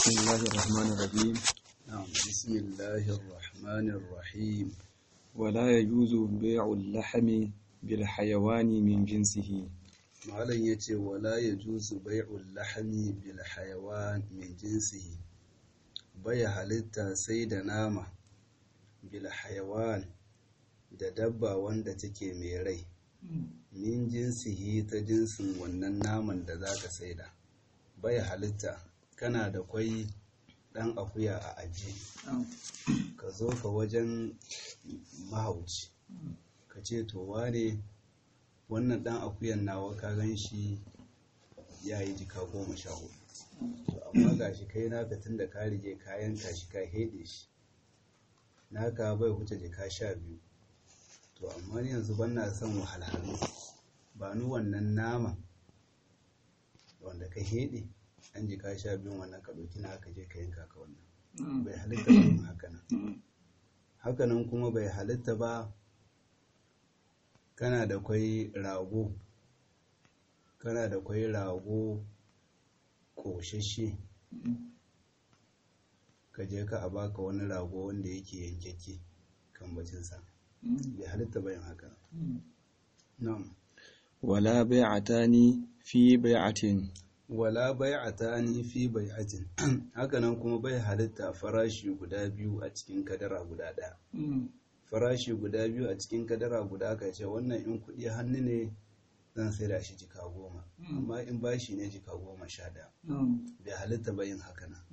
بسم الله الرحمن الرحيم نعم بسم الله الرحمن الرحيم ولا يجوز بيع اللحم بالحيوان من جنسه malam ya ce wala ya juzu bai'ul lahami bil hayawan min jinsihi bai halitta sai da nama bil hayawan da dabba wanda take mai rai min jinsihi ta jinsin wannan naman da za ka saida bai halitta kana da kwai dan akuya a aji ka zo ka wajen mahauci ka ce to wane wannan dan akuyan nawa ka gan shi ya yi jika goma sha hudu to amma ga shi kai naka tun da ka rige kayan shi ka heɗe shi naka bai huce jika sha biyu to amma ni yanzu ban na son wahalhalu ba ni wannan nama wanda ka heɗe an jika sha biyun wannan ka ɗauki na ka je ka yanka ka wannan bai halitta ba yin hakanan hakanan kuma bai halitta ba kana da kwai rago kana da kwai rago ƙoshashe ka je ka a baka wani rago wanda yake yankeke kan bacinsa bai halitta bayan haka na'am ولا بيعتان في بيعة wala bai'atani fi bai'atin hakanan kuma bai halitta farashi guda biyu a cikin kadara guda ɗaya farashi guda biyu a cikin kadara guda ka ce wannan in kuɗi hannu ne zan sai da shi jika goma amma in bashi ne jika goma sha ɗaya bai halitta ba yin haka nan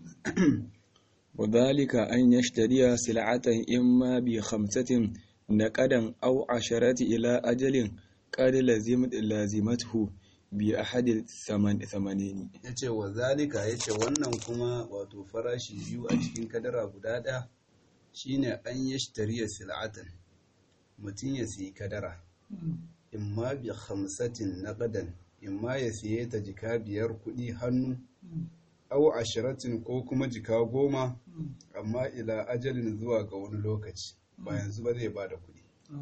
وذلك أن يشتري سلعة إما بخمسة نقدا أو عشرة إلى أجل قد لزمت لازمته بأحد الثمن ثمانين ya ce wa zalika ya ce wannan kuma wato farashi biyu a cikin kadara guda ɗaya shine an yi shtariya sil'atan mutum ya siyi kadara imma bi hamsatin naqadan imma ya siye ta jika biyar kuɗi hannu au ashiratin ko kuma jika goma amma ila ajalin zuwa ga wani lokaci ba yanzu ba zai bada kuɗi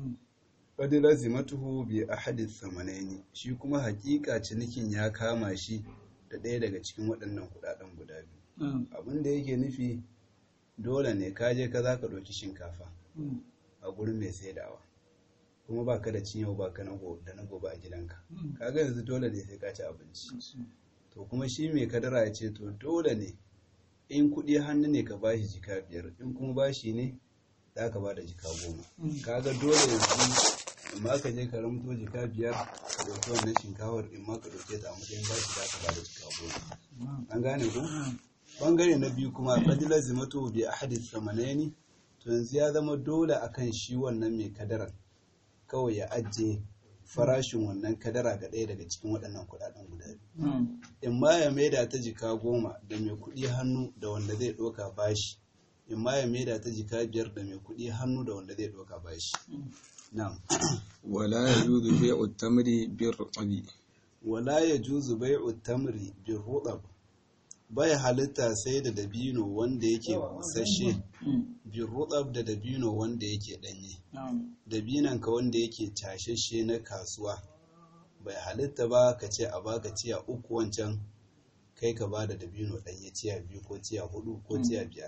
qad lazimatuhu bi ahadi thamanaini shi kuma hakika cinikin ya kama shi da ɗaya daga cikin waɗannan kuɗaɗen guda biyu abin da yake nufi dole ne ka je ka za ka ɗauki shinkafa a gurin mai saidawa kuma ba ka da cin yau ba ka da na gobe a gidanka kaga yanzu dole ne sai ka ci abinci to kuma shi mai kadara ya ce to dole ne in kuɗi hannu ne ka bashi jika biyar in kuma bashi ne za ka ba da jika goma kaga dole yanzu in ma ka je ka ramto jika biyar ka ɗauki wannan shinkawar in ma ka ɗauke ta a matsayin bashi za ka ba da jika goma an gane ku bangare na biyu kuma qadilar zimatu bi ahadi thamanaini to yanzu ya zama dole akan shi wannan mai kadaran kawai ya ajiye farashin wannan kadara ga ɗaya daga cikin waɗannan kuɗaɗen guda biyu in ma ya maida ta jika goma da mai kuɗi hannu da wanda zai ɗauka bashi in ma ya maida ta jika biyar da mai kuɗi hannu da wanda zai ɗauka bashi na'am ولا يجوز بيع التمر بالرطب wala yajuzu bai'u tamri bir rudab bai halitta sai da dabino wanda yake busasshe bin rudab da dabino wanda yake danye dabinan ka wanda yake tashashe na kasuwa bai halitta ba ka ce a baka tiya uku wancan kai ka ba da dabino danye tiya biyu ko tiya hudu ko tiya biyar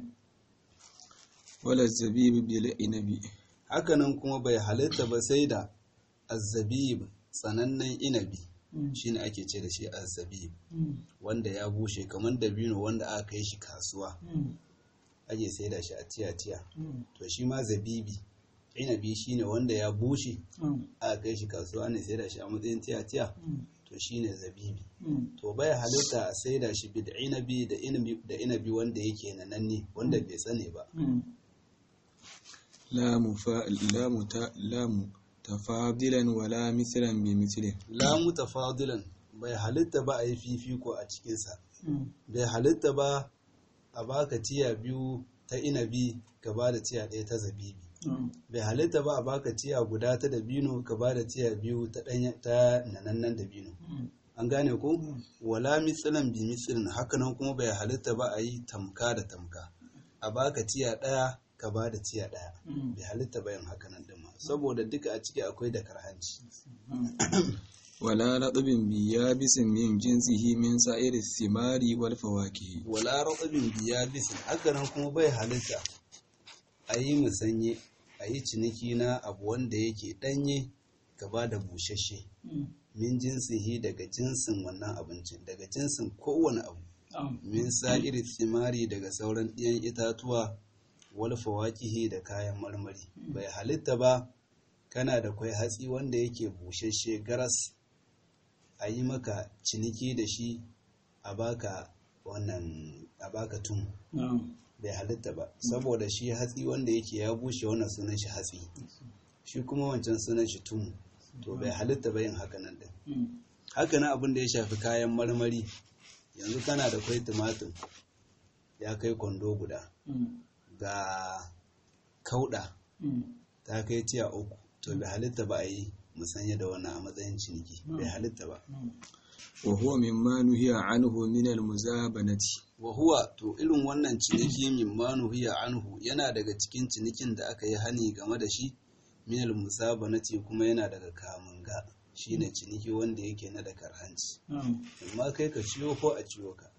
ولا الزبيب بالعنب hakanan kuma bai halitta ba sai da azzabib tsanannen inabi shine ake ce da shi azzabib wanda ya bushe kamar dabino wanda aka kai shi kasuwa ake sai da shi a tiya-tiya to shi ma zabibi inabi shine wanda ya bushe aka kai shi kasuwa ne sai da shi a matsayin tiya-tiya to shine zabibi to bai halitta a sai da shi bi da inabi da inabi wanda yake nananne wanda bai tsane ba لا مفا لا متا لا متفاضلا ولا مثلا بمثله la mutafadilan bai halitta ba a yi fifiko a cikinsa bai halitta ba a baka tiya biyu ta inabi ka ba da tiya ɗaya ta zabibi bai halitta ba a baka tiya guda ta dabino ka ba da tiya biyu ta ɗanya ta nanannan dabino an gane ko wala mitsilan bi mitsilin hakanan kuma bai halitta ba a yi tamka da tamka a baka tiya ɗaya ka ba da tiya ɗaya bai halitta bayan hakanan ɗin ma saboda duka a ciki akwai da karhanci ولا رطب بيابس من جنسه من سائر الثمار والفواكه wala ratsabin biya bisin hakanan kuma bai halitta a yi musanye a yi ciniki na abu wanda yake ɗanye gaba da bushashe min jinsihi daga jinsin wannan abincin daga jinsin kowane abu min sa'iri tsimari daga sauran ɗiyan itatuwa wal fawakihi da kayan marmari bai halitta ba kana da kwai hatsi wanda yake bushashe garas a yi maka ciniki da shi a baka wannan a baka tun bai halitta ba saboda shi hatsi wanda yake ya bushe wannan sunan shi hatsi shi kuma wancan sunan shi tun to bai halitta ba yin haka nan din haka nan abin da ya shafi kayan marmari yanzu kana da kwai tumatir ya kai kwando guda ga kauda ta kai tiya uku to bai halitta ba a yi musanya da wannan a matsayin ciniki bai halitta ba وهو مما نهي عنه من المزابنة wa huwa to irin wannan ciniki min manuhiya anhu yana daga cikin cinikin da aka yi hani game da shi minal musabanati kuma yana daga kamunga shine ciniki wanda yake na da karhanci amma kai ka ciyo ko a ciyo ka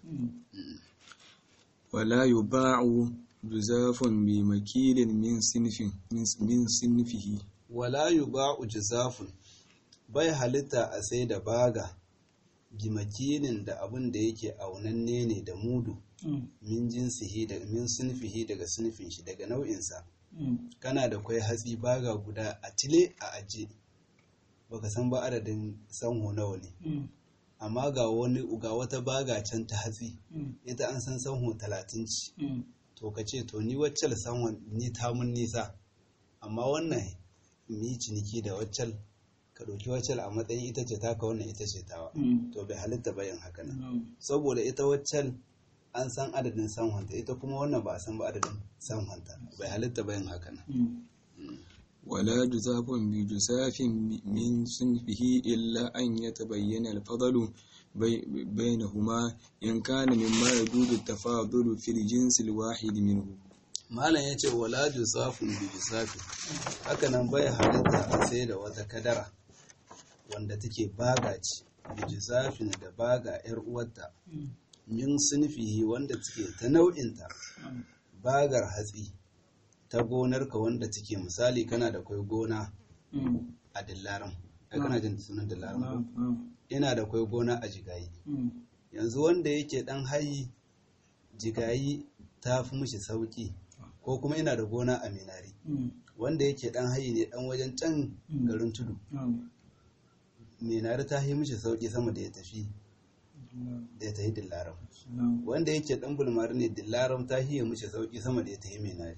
ولا يباع جزاف بمكيل من صنف من من صنفه wala yuba'u jazafun bai halitta a sai da baga gimakinin da abin da yake aunanne ne da mudu min jinsihi da min sunfihi daga sunfin shi daga nau'insa kana da kwai hatsi baga guda a tile a aje baka san ba adadin sanho nawa ne amma ga wani ga wata baga can ta hatsi ita an san sanho talatin ci to ka ce to ni waccal sanhon ni ta mun nisa amma wannan ni ciniki da waccal ka ɗauki waccal a matsayin ita ce taka wannan ita ce tawa to bai halitta bayan haka nan saboda ita waccal an san adadin sanhonta ita kuma wannan ba a san ba adadin sanhonta bai halitta bayan haka nan ولا جزاف بجزاف من صنفه إلا أن يتبين الفضل بي- بينهما إن كان مما يجوز التفاضل في الجنس الواحد منه malam ya ce wala jusafun bi jusafi haka nan bai halitta a sai da wata kadara wanda take baga ce bi jusafin da baga yar uwarta min sunfihi wanda take ta nau'inta bagar hatsi ta gonarka wanda take misali kana da kwai gona a dillaran ai kana jin sunan dillaran ko ina da kwai gona a jigayi yanzu wanda yake dan hayi jigayi ta fi mishi sauki ko kuma ina da gona a minari wanda yake dan hayi ne dan wajen can garin tudu minari ta yi mishi sauki sama da ya tafi da ya tafi dillaram wanda yake dan bulmari ne dillaram ta yi mishi sauki sama da ya tafi minari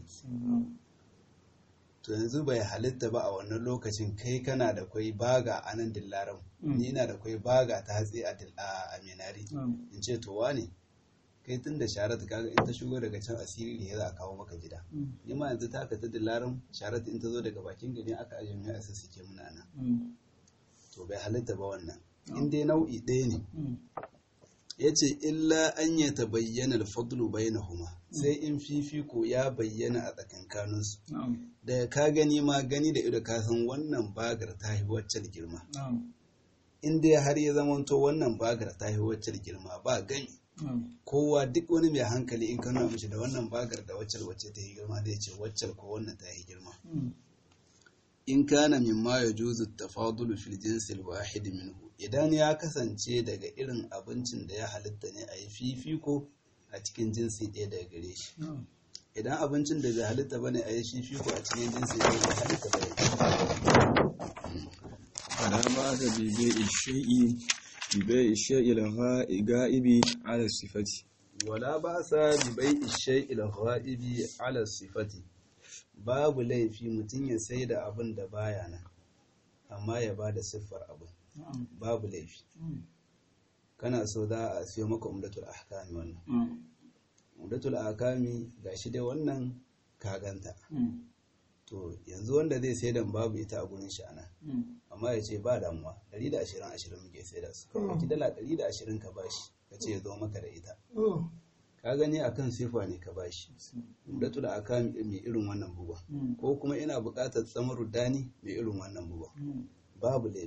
to yanzu bai halitta ba a wannan lokacin kai kana da kwai baga a nan dillaram ni na da kwai baga ta hatsi a dil- a minari in ce to wane kai tun da sharat kaga in ta shigo daga can asiri ne za a kawo maka gida ni ma yanzu ta ka ta dillarin sharat in ta zo daga bakin gari aka ajiye mai asa suke muna nan to bai halitta ba wannan in dai nau'i ɗaya ne ya ce illa an ya ta bayyana alfadlu bainahuma sai in fifiko ya bayyana a tsakankaninsu da ka gani ma gani da ido ka san wannan bagar ta yi waccan girma in dai har ya zamanto wannan bagar ta yi waccan girma ba gani kowa duk wani mai hankali in ka nuna mishi da wannan bagar da waccal wacce ta yi girma zai ce waccal ko wannan ta yi girma in kana mimma ya juzu tafadulu fil jinsil wahid minhu idan ya kasance daga irin abincin da ya halitta ne a yi fifiko a cikin jinsi ɗaya daga gare shi idan abincin da bai halitta bane a yi fifiko a cikin jinsi ɗaya bai halitta bane فلا بأس ببيع الشيء ببيع الشيء الغائب على الصفة wala ba sa bi bai ishai ilghaibi ala sifati babu laifi mutum ya sai da abin da baya nan amma ya ba da siffar abin babu laifi kana so za a siyo maka umdatul ahkami wannan umdatul ahkami gashi dai wannan kaganta to yanzu wanda zai sai dan babu ita a gurin shi anan amma ya ce ba damuwa 120 20 muke sai da su kawai ki dala 120 ka bashi ka ce ya zo maka da ita ka gani akan sifa ne ka bashi umdatul ahkami mai irin wannan buga ko kuma ina buƙatar tsamaru dani mai irin wannan buga babu laifi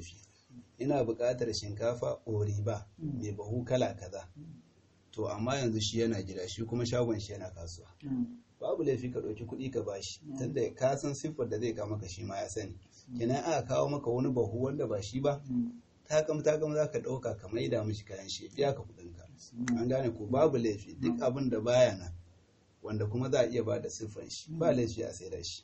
ina buƙatar shinkafa oriba mai bahu kala kaza to amma yanzu shi yana gida shi kuma shagon shi yana kasuwa babu laifi ka ɗauki kuɗi ka bashi tunda ka san siffar da zai kawo maka shi ma ya sani kenan aka kawo maka wani bahu wanda ba shi ba takam takam za ka ɗauka ka maida mishi kayan shi biya ka kuɗin ka an gane ko babu laifi duk abin da baya nan wanda kuma za a iya ba da siffar shi ba laifi a sai da shi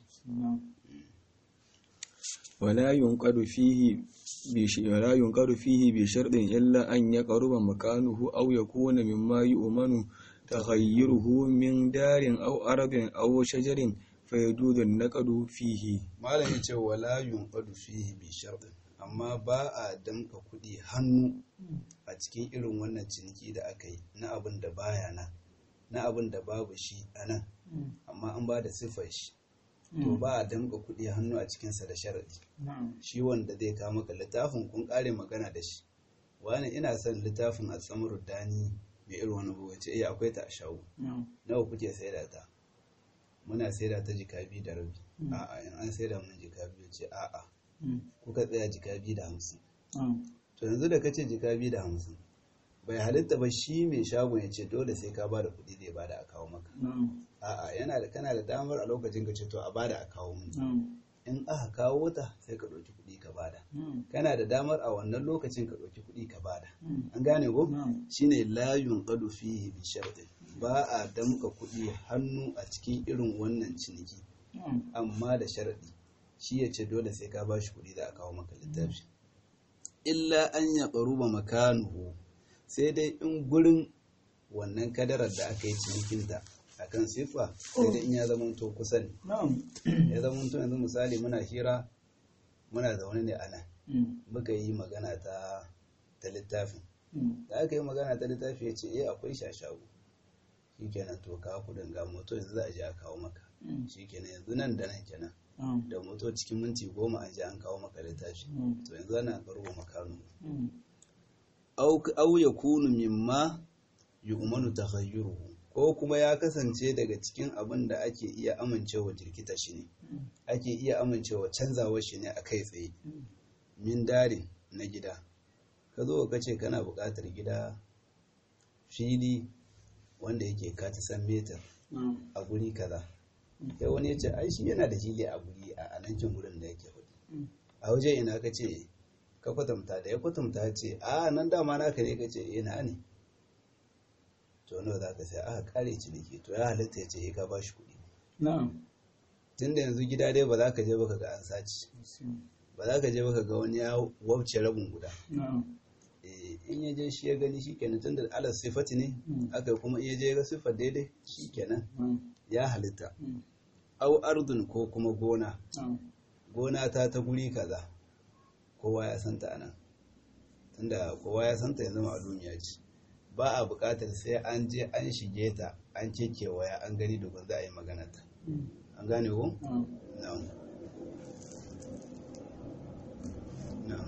ولا ينقد فيه بش... ولا ينقد فيه بشرط إلا أن يقرب مكانه أو يكون مما يؤمن تغيره من دار أو أرض أو شجر فيجوز النقد فيه malam ya ce wala yunqadu fihi bi shartin amma ba a damka kuɗi hannu a cikin irin wannan ciniki da aka yi na abin da baya nan na abin da babu shi a nan amma an ba da siffar shi to ba a damka kuɗi hannu a cikinsa da sharadi shi wanda zai kawo maka littafin kun ƙare magana da shi wani ina son littafin a tsamar dani mai irin wani buga ce iya akwai ta a shago nawa kuke saida ta muna saida ta jika biyu da rabi a'a in an saida mun jika biyu ce a'a kuka tsaya jika biyu da hamsin to yanzu da kace jika biyu da hamsin bai halitta ba shi mai shagon ya ce dole sai ka ba da kuɗi zai bada a kawo maka a'a yana da kana da damar a lokacin ka ce to a bada a kawo mun in aka kawo ta sai ka ɗauki kuɗi ka bada kana da damar a wannan lokacin ka ɗauki kuɗi ka bada an gane ko shine layun qadu fihi bi shartin ba a damka kuɗi hannu a cikin irin wannan ciniki amma da sharadi shi ya ce dole sai ka bashi kuɗi za a kawo maka littafi illa an ya ƙaruba makanuhu sai dai in gurin wannan kadarar da aka yi cinikinta a kan siffa sai dai in ya zama to kusa ne ya zama to yanzu misali muna hira muna zaune ne a nan muka yi magana ta ta littafin da aka yi magana ta littafi ya ce eh akwai shashagu shi kenan to ka kudin ga moto yanzu za a je a kawo maka shi kenan yanzu nan da nan kenan da moto cikin minti goma an je an kawo maka littafi to yanzu ana karuwa makanu au ya kunu mimma yu'manu taghayyuruhu ko kuma ya kasance daga cikin abin da ake iya amincewa jirkita shi ne ake iya amincewa canzawa shi ne a kai tsaye min darin na gida ka zo ka ce kana buƙatar gida fili wanda yake kati san metar a guri kaza sai wani ya ce ai shi yana da fili a guri a nankin gurin da yake hudu a waje ina ka ce ka kwatanta da ya kwatanta ce a nan dama naka ne ka ce ina ne to nawa za ka sai aka kare ciniki to ya halitta ya ce ka ba shi kuɗi tun da yanzu gida dai ba za ka je baka ga an saci ba za ka je baka ga wani ya wabce rabin guda in ya je shi ya gani shi kenan tun da ala sifati ne aka kuma iya je ga siffar daidai shi kenan ya halitta au ardun ko kuma gona gona ta ta guri kaza kowa ya santa anan tunda kowa ya santa yanzu ma'alumiya ce ba a buƙatar sai an je an shige ta an kewaya an gani domin za a yi magana ta an gane ko? na'am na'am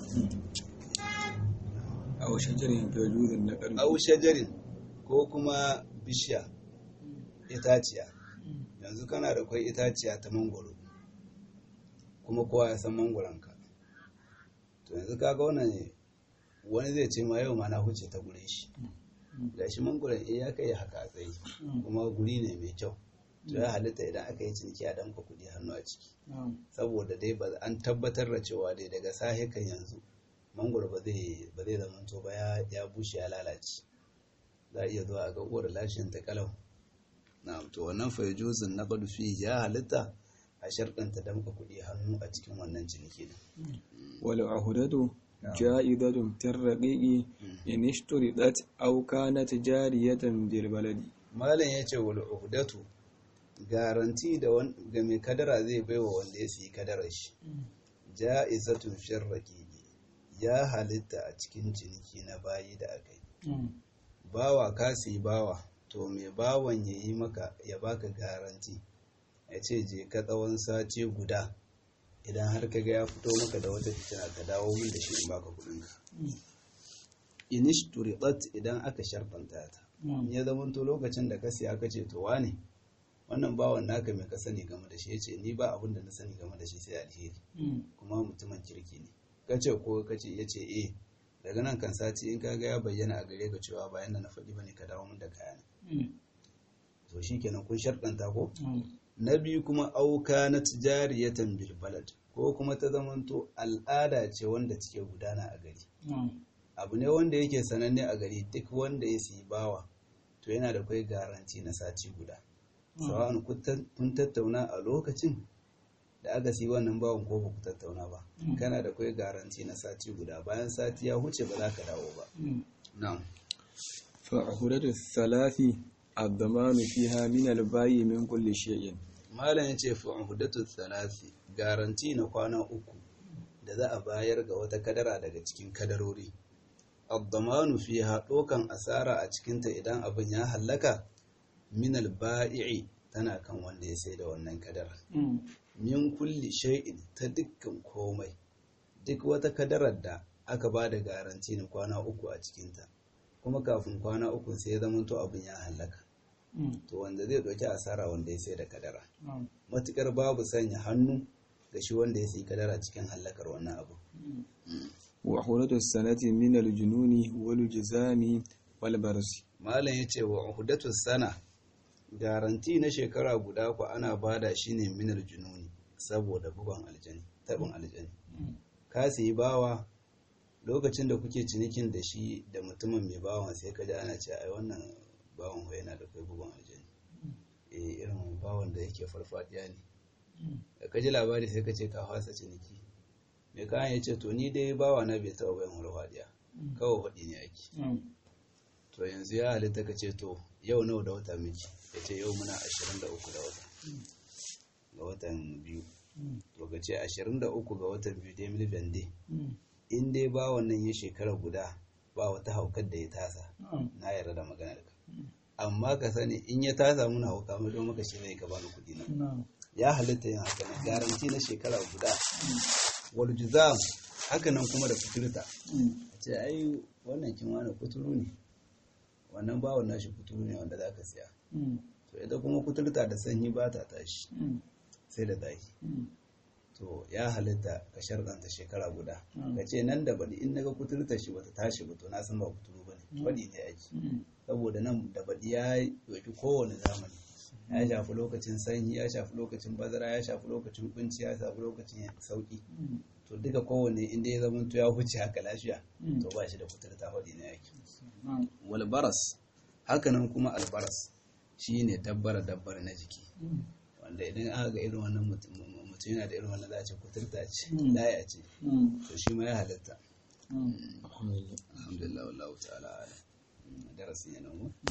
aw shajarin fajuzin na ƙarfi au shajarin ko kuma bishiya itaciya yanzu kana da kwai itaciya ta mangoro kuma kowa ya san mangoronka to yanzu kaga wannan wani zai ce ma yau ma na huce ta gure shi ga shi mangoron ya kai haka a tsaye kuma guri ne mai kyau to ya halitta idan aka yi ciniki a danka kuɗi hannu a ciki saboda dai ba an tabbatar da cewa dai daga sahe kan yanzu mangoro ba zai ba zai zama to ba ya bushe ya lalace za a iya zuwa a ga uwar lashin ta kalau na to wannan fa yajuzun naqdu fi ya halitta a sharɗanta damka kuɗi hannu a cikin wannan ciniki din wal ahudatu ja'idatun tarraqiqi in ishturidat aw kanat jariyatan bil baladi malam yace wal uhdatu garanti da ga mai kadara zai baiwa wanda ya siyi kadarar shi ja'izatun sharraqiqi ya halitta a cikin ciniki na bayi da aka yi bawa ka siyi bawa to mai bawan ya yi maka ya baka garanti ya ce je ka tsawon sati guda idan har ka ga ya fito maka da wata fitina ka dawo min da shi in baka kudinka inish turiqat idan aka sharfanta ta ya zama to lokacin da ka siya ka ce to wane wannan bawan naka mai ka sani game da shi ya ce ni ba abin da na sani game da shi sai alheri kuma mutumin kirki ne kace ko kace ya ce eh daga nan kan sati in kaga ya bayyana a gare ka cewa bayan da na faɗi bane ka dawo min da kayana to shikenan kun sharɗanta ko na biyu kuma auka na tijariyatan bil balad ko kuma ta zamanto al'ada ce wanda take gudana a gari abu ne wanda yake sananne a gari duk wanda ya siyi bawa to yana da kai garanti na sati guda sawa'an kun tattauna a lokacin da aka siyi wannan bawan ko ba ku tattauna ba kana da kai garanti na sati guda bayan sati ya huce ba za ka dawo ba na'am fa'huratu thalathi ad-damanu fiha min al-bayyi min kulli shay'in malam yace fa'hudatu thalathi garanti na kwana uku da za a bayar ga wata kadara daga cikin kadarori ad-damanu fiha dokan asara a cikinta idan abin ya hallaka min al-ba'i'i tana kan wanda ya sai da wannan kadara min kulli shay'in ta dukkan komai duk wata kadarar da aka ba da garanti na kwana uku a cikinta kuma kafin kwana uku sai ya zamanto abin ya hallaka to wanda zai ɗauki asara wanda ya sai da kadara matukar babu sanya hannu ga shi wanda ya sai kadara cikin hallakar wannan abu wa huratu sanati min al-jununi wal jizami wal barsi malam yace wa uhudatu sana garanti na shekara guda ku ana bada shi ne min al-jununi saboda bugon aljani tabin aljani ka sayi bawa lokacin da kuke cinikin da shi da mutumin mai bawan sai ka ji ana ce ai wannan bawan ho yana da kai bugun aljani eh irin bawan da yake farfadiya ne da ka ji labari sai ka ce ka fasa ciniki mai kayan ya ce to ni dai bawa na bai taɓa bayan farfadiya kawai faɗi ne ake to yanzu ya halitta ka ce to yau nawa da wata miki ya ce yau muna ashirin da uku da wata ga watan biyu to ka ce ashirin da uku ga watan biyu dai mil bende in dai ba wannan ya shekara guda ba wata haukar da ya tasa na yarda da maganar ka amma ka sani in ya tasa muna hauka mai don maka shi zai ka bani kuɗi na ya halitta yin haka nan garanti na shekara guda wal juzam haka nan kuma da kuturta a ce ai wannan kin wani kuturu ne wannan bawon nashi kuturu ne wanda za ka siya to ita kuma kuturta da sanyi ba ta tashi sai da zaki to ya halitta ka sharɗanta shekara guda ka ce nan da baɗi in naga kuturta shi bata tashi ba to na san ba kuturu ba ne baɗi ne ake saboda nan da baɗi ya ɗauki kowane zamani ya shafi lokacin sanyi ya shafi lokacin bazara ya shafi lokacin kunci ya shafi lokacin sauki to duka kowane inda ya zama to ya huce haka lafiya to ba shi da kuturta faɗi ne ake walbaras hakanan kuma albaras shine dabbara dabbar na jiki wanda idan aka ga irin wannan mutum yana da irin wannan za a ce kuturta ce laya ce to shi ma ya halatta alhamdulillah wallahu ta'ala darasin yana mu